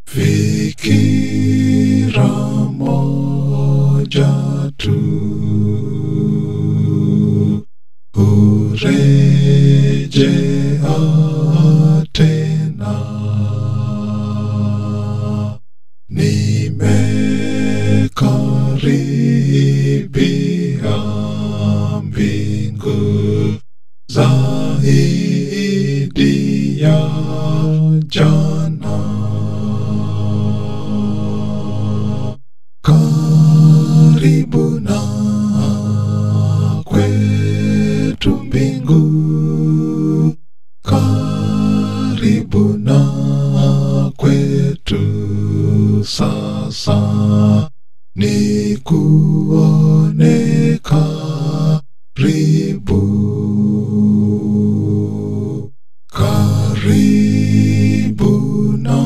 fikira moja tu urejea tena nimekaribia mbingu zaidi ya jana karibu na kwetu mbingu karibu na kwetu sasa ni kuone karibu karibu na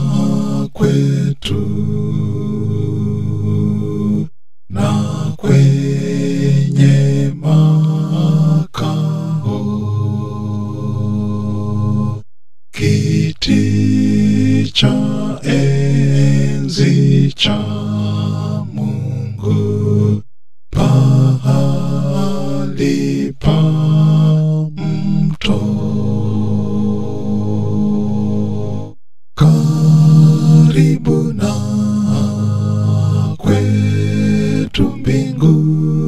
kwetu na kwenye makao kiti cha enzi cha Mungu pahali pa mto karibu na kwetu mbingu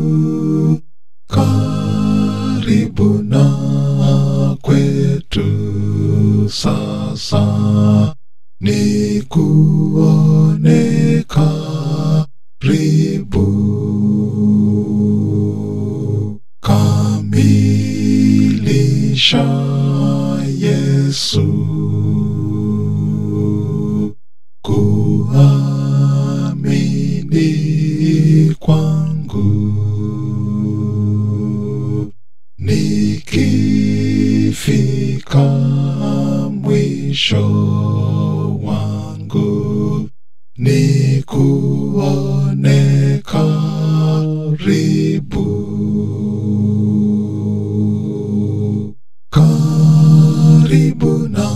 karibu na kwetu sasa ni kuone karibu kamilisha Yesu kuamini kwangu nikifika mwisho wangu ni kuone karibu karibu na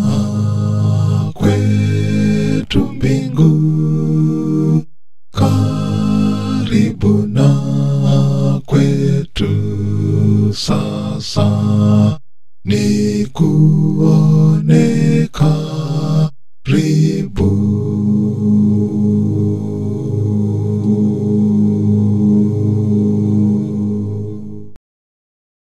kwetu mbingu karibu na kwetu sasa ni kuwa